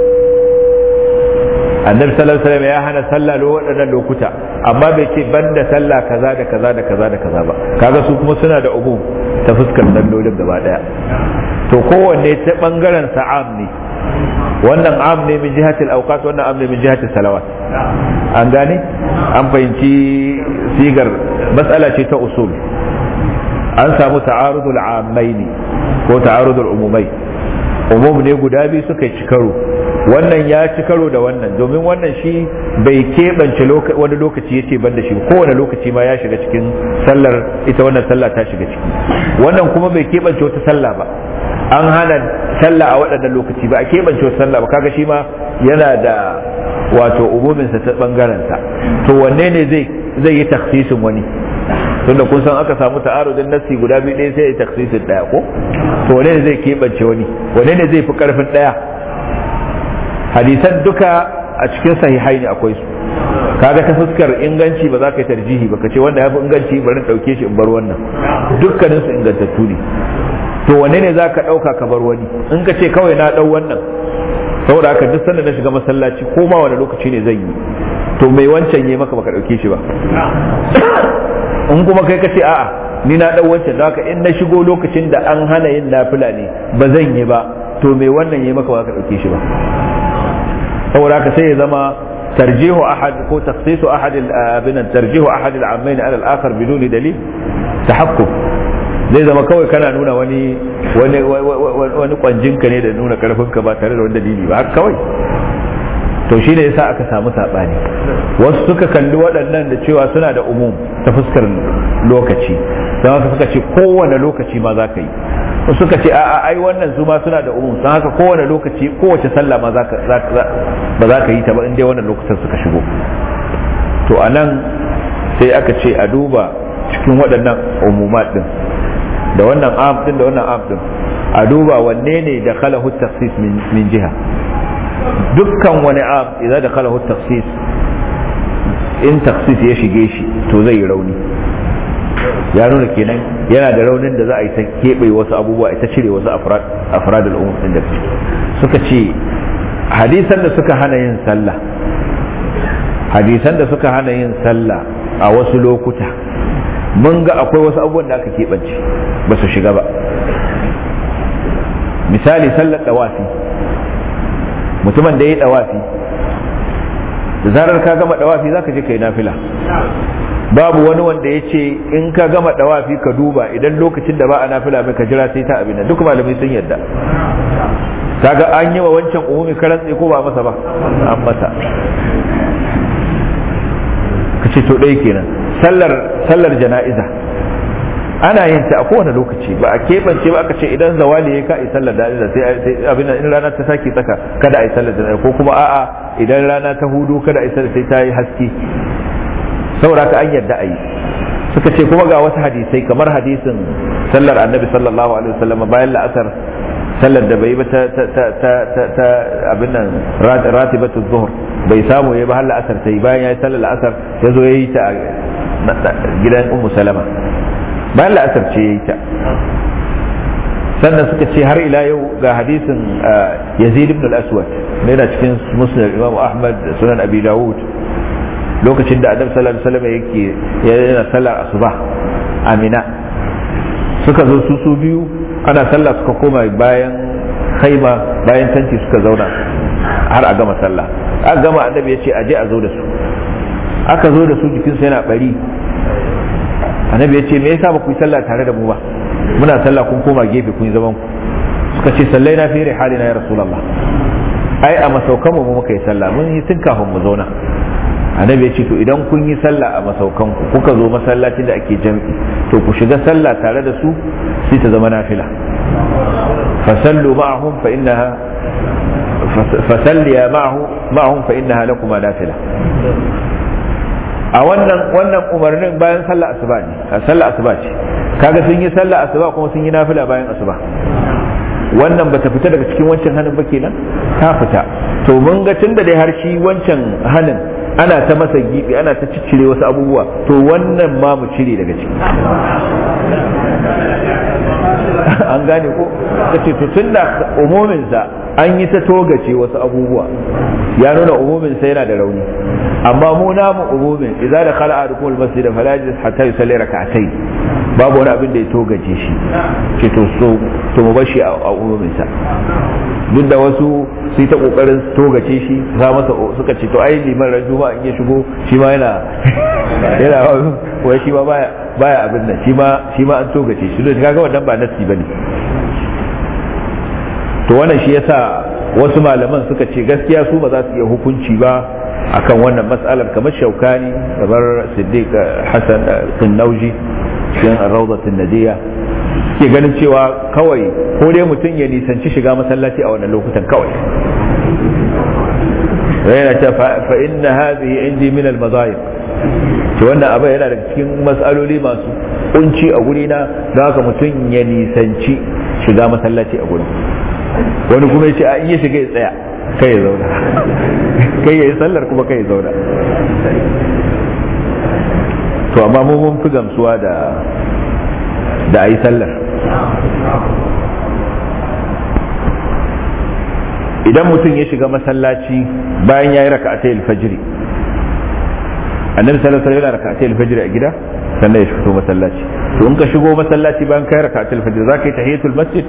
annabi sallallahu alaihi wasallam ya hana sallah lo waɗannan lokuta amma bai ce banda sallah kaza da kaza da kaza da kaza ba kaga su kuma suna da umum ta fuskar sallolin gaba daya to kowanne ta bangaren sa'am ne wannan am ne min jihatil awqat wannan am ne min jihatil salawat an gane an fahimci sigar matsala ce ta usul an samu ta'arudul ammaini ko ta'arudul umumai umum ne guda biyu suka ci karo wannan ya ci karo da wannan domin wannan shi bai keɓance wani lokaci ya ce banda shi kowane lokaci ma ya shiga cikin sallar ita wannan sallah ta shiga ciki wannan kuma bai keɓance wata sallah ba an hana sallah a waɗannan lokaci ba a keɓance wata sallah ba kaga shi ma yana da wato umuminsa ta ɓangarensa to wanne ne zai zai yi taksisin wani tunda kun san aka samu ta'arudin nassi guda biyu ɗaya sai ya taksisin ɗaya ko to wanne ne zai keɓance wani wanne ne zai fi ƙarfin ɗaya hadisan duka a cikin sahihai ne akwai su kaga ta fuskar inganci ba za ka yi tarjihi ba ka ce wanda ya fi inganci bari ɗauke shi in bar wannan dukkanin su ingantattu ne to wanne ne za ka ɗauka ka bar wani in ka ce kawai na ɗau wannan saboda haka duk sanda na shiga masallaci ko ma wani lokaci ne zan yi to mai wancan yi maka baka ɗauke shi ba in kuma kai ka ce a'a ni na ɗau wancan haka in na shigo lokacin da an hana yin nafila ne ba zan yi ba to mai wannan yi maka baka ɗauke shi ba saboda haka sai ya zama tarjihu ahad ko takhsisu ahad abin tarjihu ahad al-ammayn ala al-akhar bidun dalil tahakkum zai zama kawai kana nuna wani wani wani kwanjinka ne da nuna karfinka ba tare da wani dalili ba haka kawai to shine yasa aka samu sabani wasu suka kalli waɗannan da cewa suna da umum ta fuskar lokaci don haka suka ce kowane lokaci ma za ka yi suka ce a'a ai wannan su ma suna da umum don haka kowane lokaci kowace sallah ma ba za ka yi ta ba in dai wannan lokacin suka shigo to a nan sai aka ce a duba cikin waɗannan umumat din da wannan am din da wannan am din a duba wanne ne da khalahu taksis min jiha dukkan wani am idan da khalahu taksis in taksis ya shige shi to zai yi rauni ya nuna kenan yana da raunin da za a yi ta keɓe wasu abubuwa ita cire wasu afrad al'umma din da suka ce hadisan da suka hana yin sallah hadisan da suka hana yin sallah a wasu lokuta mun ga akwai wasu abubuwan da aka keɓance ba su shiga ba misali sallar ɗawafi mutumin da ya yi ɗawafi da zarar ka gama ɗawafi za ka je ka yi nafila babu wani wanda ya ce in ka gama ɗawafi ka duba idan lokacin da ba a nafila mai ka jira sai ta abin duk malamai sun yadda kaga an yi wa wancan umumi karan ko ba masa ba an masa ka ce to ɗaya kenan sallar sallar jana'iza ana yin ta a kowane lokaci ba a keɓance ba aka ce idan zawali ya ka yi sallar jana'iza sai abin in rana ta sake tsaka kada a yi sallar jana'iza ko kuma a'a idan rana ta hudu kada a yi sallar sai ta yi haske saboda ka an yadda a yi suka ce kuma ga wasu hadisai kamar hadisin sallar annabi sallallahu alaihi wasallam bayan la'asar sallar da bai ba ta ta abin nan ratibatu zuhur bai samu ya ba har la'asar ta yi bayan ya yi sallar la'asar ya zo ya yi ta gidan ummu salama bayan la'asar ce yayi ta sannan suka ce har ila yau ga hadisin yazid ibn al-aswad ne yana cikin musnad imam ahmad da sunan abi dawud lokacin da adam sallallahu alaihi wasallam yake yana sallar asuba amina suka zo su su biyu ana sallah suka koma bayan khaima bayan tanti suka zauna har a gama sallah aka gama annabi ya ce aje a zo da su aka zo da su jikinsu yana bari annabi ya ce me yasa ba ku yi sallah tare da mu ba muna sallah kun koma gefe kun yi zaman ku suka ce sallai na fi halina ya rasulullah ai a masaukan mu muka yi sallah mun yi tun kafin mu zauna annabi ya ce to idan kun yi sallah a masaukan ku kuka zo masallacin da ake jam'i to ku shiga sallah tare da su sai ta zama nafila fasallu ma'ahum fa innaha fasalliya ma'ahu ma'ahum fa innaha lakuma nafila a wannan wannan umarnin bayan sallah asuba ne a sallah asuba ce kaga sun yi sallah asuba kuma sun yi nafila bayan asuba wannan bata fita daga cikin wancan hanin ba kenan ta fita to mun ga tunda dai har shi wancan hanin ana ta masa gibi ana ta ciccire wasu abubuwa to wannan ma mu cire daga ciki an gane ko ta ce to tunda umuminsa an yi ta togace wasu abubuwa ya nuna umuminsa yana da rauni amma mu namu umumin idza da khala ahadukum almasjid fala yajlis hatta yusalli rak'atayn babu wani abin da ya togace shi ce to so to mu bashi a umuminsa duk da wasu su yi ta kokarin togace shi za masa suka ce to ai liman ran juma'a in ya shigo shi ma yana yana wai shi ma baya baya abin nan shi ma shi ma an togace shi don kaga wannan ba nasi bane to wannan shi yasa wasu malaman suka ce gaskiya su ba za su iya hukunci ba akan wannan mas'alar kamar shaukani kamar siddiq hasan kinnauji cikin rawdatun nadiya ke ganin cewa kawai ko dai mutum ya nisanci shiga masallaci a wannan lokutan kawai yana ta fa inna hadhihi indi min al madayib to wannan abin yana daga cikin mas'aloli masu kunci a guri na don haka mutum ya nisanci shiga masallaci a gurin wani kuma ya ce a iya shiga ya tsaya kai ya zauna kai ya yi sallar kuma kai ya zauna to amma mu mun fi gamsuwa da da a yi sallar idan mutum ya shiga masallaci bayan ya yi raka'atai alfajiri annabi sallallahu alaihi wasallam raka'atai alfajiri a gida sannan ya fito masallaci to in ka shigo masallaci bayan ka yi raka'atai alfajiri za ka yi tahiyatul masjid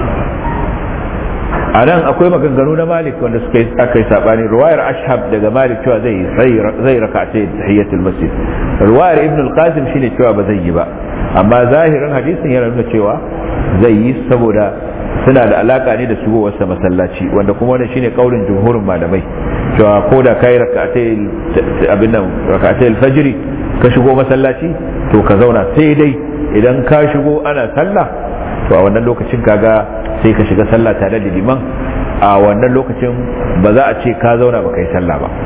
a nan akwai maganganu na malik wanda suka yi aka yi sabani ruwayar ashab daga malik cewa zai zai raka'atai tahiyatul masjid ruwayar ibn al-qasim shine cewa ba zai yi ba amma zahirin hadisin yana nuna cewa zai yi saboda suna da alaka ne da shigowarsa masallaci wanda kuma wannan shine kaulin jumhurin malamai cewa ko da kai raka'atai abin nan raka'atai al-fajr ka shigo masallaci to ka zauna sai dai idan ka shigo ana sallah to a wannan lokacin kaga sai ka shiga sallah tare da liman a wannan lokacin ba za a ce ka zauna ba kai sallah ba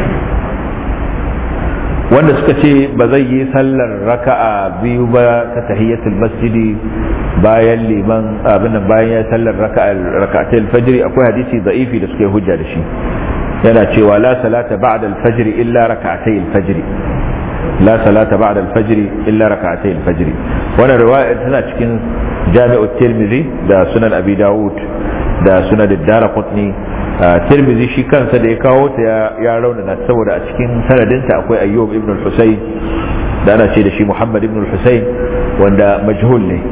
wanda suka ce ba zai yi sallar raka'a biyu ba ta tahiyatul masjidi bayan liman abin nan bayan ya sallar raka'a raka'atul fajr akwai hadisi da'ifi da suka yi hujja da shi yana cewa la salata ba'da al-fajr illa raka'atay al-fajr la salata ba'da al-fajr illa raka'atay al-fajr wannan riwaya tana cikin jami'u tirmidhi da sunan abi dawud da sunan ad-darqutni tirmidhi shi kansa da ya kawo ta ya raunana saboda a cikin sanadinta akwai ayyub ibn al-husayn da ana ce da shi muhammad ibn al-husayn wanda majhul ne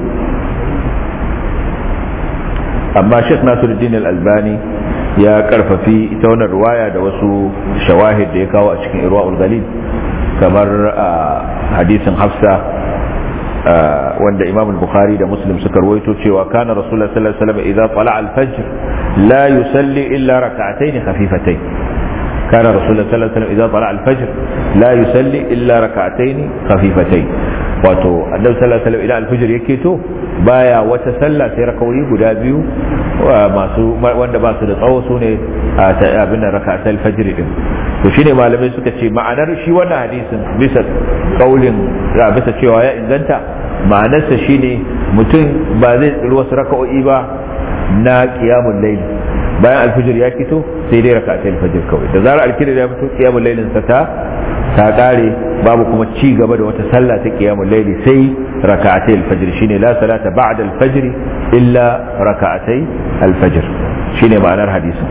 amma sheikh nasiruddin al-albani ya karfafi ita wannan ruwaya da wasu shawahid da ya kawo a cikin irwa'ul galil kamar hadisin hafsa wanda imam al-bukhari da muslim suka rawaito cewa kana rasulullah sallallahu alaihi wasallam idza tala al-fajr la yusalli illa rak'atayn khafifatayn kana rasulullah sallallahu alaihi wasallam idza tala al-fajr la yusalli illa rak'atayn khafifatayn wato annabi sallallahu alaihi wasallam idan al-fajr yake to baya wata sallah sai rakawoyi guda biyu masu wanda ba su da tsawo su ne abin da raka'atul fajr din to shine malamai suka ce ma'anar shi wannan hadisin bisa kaulin bisa cewa ya inganta ma'anarsa shine mutum ba zai tsiri wasu raka'o'i ba na qiyamul layl bayan alfijir ya fito sai dai raka'atul fajr kawai da zarar alfijir ya fito qiyamul laylin sa ta ta kare babu kuma ci gaba da wata sallah ta qiyamul layli sai raka'atai al-fajr shine la salata ba'da al-fajr illa raka'atai al-fajr shine ma'anar hadisin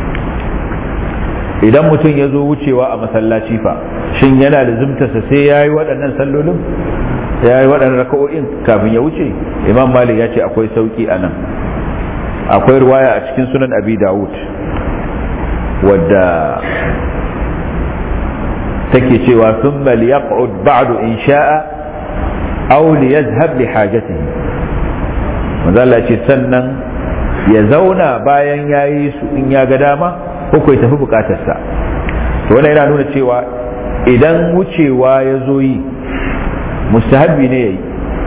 idan mutum ya zo wucewa a masallaci fa shin yana da zumtarsa sai ya yi waɗannan sallolin ya yi waɗannan raka'o'in kafin ya wuce imam malik ya ce akwai sauƙi a nan akwai ruwaya a cikin sunan abi dawud wadda take cewa sun liyaq'ud ba'du in sha'a aw liyazhab li hajatihi manzo ce sannan ya zauna bayan yayi su in ya ga dama ko ya tafi bukatarsa to wannan yana nuna cewa idan wucewa ya zo yi mustahabbi ne yayi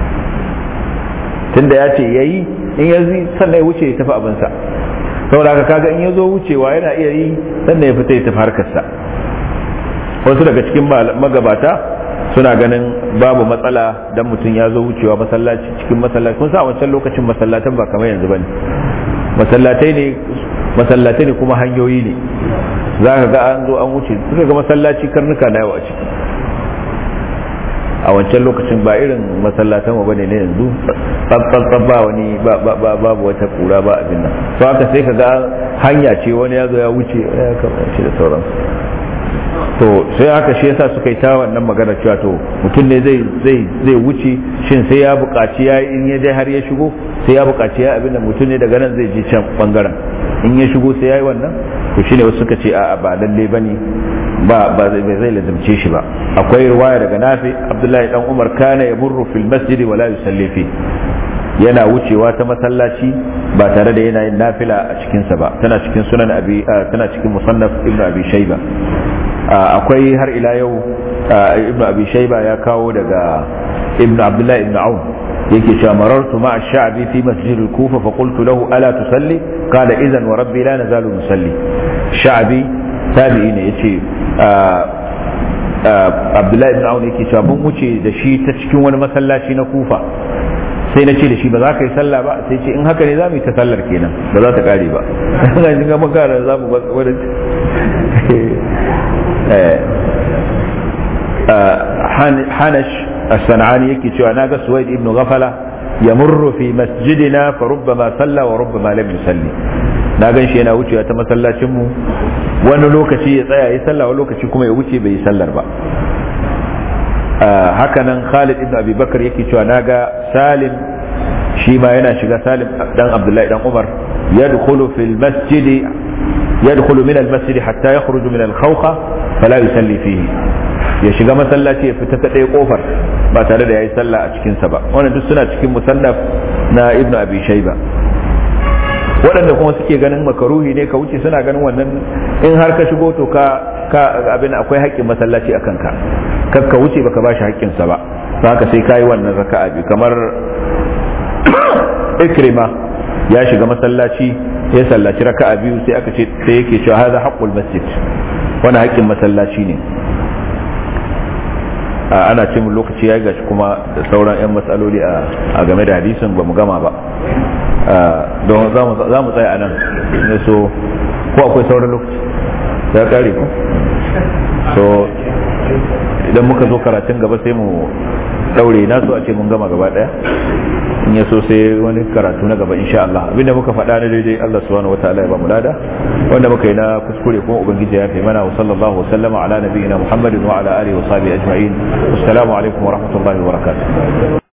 tunda ya ce yayi in ya zi sannan ya wuce ya tafi abinsa saboda haka kaga in ya zo wucewa yana iya yi sannan ya fita ya tafi harkarsa wasu daga cikin magabata suna ganin babu matsala dan mutum ya zo wucewa masallaci cikin masallaci kun sa wancan lokacin masallatan ba kamar yanzu bane masallatai ne masallatai ne kuma hanyoyi ne za ka ga an zo an wuce suka ga masallaci karnuka na yawa a ciki a wancan lokacin ba irin masallatan mu bane ne yanzu tsantsan ba wani babu wata kura ba abin nan to haka sai ka ga hanya ce wani ya zo ya wuce ya kamace da sauransu to sai haka shi yasa suka yi ta wannan magana cewa to mutum ne zai zai zai wuce shin sai ya buƙaci ya in ya dai har ya shigo sai ya buƙaci ya abin da mutum ne daga nan zai je can bangaren in ya shigo sai ya yi wannan to shine wasu suka ce a'a ba lalle bane ba ba zai zai lazimce shi ba akwai riwaya daga Nafi Abdullahi dan Umar kana yamurru fil masjid wa la yusalli fi yana wucewa ta masallaci ba tare da yana yin nafila a cikinsa ba tana cikin sunan abi tana cikin musannaf ibnu abi shayba akwai har ila yau ibnu abi shayba ya kawo daga ibnu abdullahi ibnu aun yake cewa marartu ma'a sha'bi fi masjid al-kufa fa qultu lahu ala tusalli qala idan wa rabbi la nazalu nusalli sha'bi tabi'i ne yace abdullahi ibn aun yake cewa mun wuce da shi ta cikin wani masallaci na kufa sai na ce da shi ba za ka yi sallah ba sai ce in haka ne za mu yi ta sallar kenan ba za ta kare ba ga shi ga makara za mu wani hanash as-sanani yake cewa na ga suwaid ibn ghafala yamurru fi masjidina fa rubbama salla wa rubbama lam yusalli na gan shi yana wucewa ta masallacin mu wani lokaci ya tsaya yi sallah wani lokaci kuma ya wuce bai yi sallar ba hakanan Khalid ibn Abi Bakar yake cewa naga Salim shi ma yana shiga Salim dan Abdullahi dan Umar yadkhulu fil masjid yadkhulu min al masjid hatta yakhruju min al khawqa fala yusalli fihi ya shiga masallaci ya fita ta ɗaya kofar ba tare da yayi sallah a cikin sa ba wannan duk suna cikin musannaf na Ibn Abi Shayba waɗanda kuma suke ganin makaruhi ne ka wuce suna ganin wannan in har ka shigo to ka ka abin akwai haƙƙin masallaci a kanka kar ka wuce baka bashi haƙƙinsa ba haka sai kayi wannan raka'a biyu kamar ikrima ya shiga masallaci ya sallaci raka'a biyu sai aka ce sai yake cewa hadha haqqul masjid wani haƙƙin masallaci ne ana ce mun lokaci ya gashi kuma da sauran 'yan matsaloli a game da hadisin ba mu gama ba don za mu tsaya a nan ne so ko akwai sauran lokaci ya kare ku so idan muka zo karatun gaba sai mu daure na so a ce mun gama gaba daya in ya so sai wani karatu na gaba insha Allah abinda muka faɗa na daidai Allah subhanahu wataala ya ba mu lada wanda muka yi na kuskure kuma ubangiji ya fi mana wa sallallahu wa sallama ala nabiyina muhammadin wa ala alihi wa sahbihi ajma'in assalamu alaikum wa rahmatullahi wa barakatuh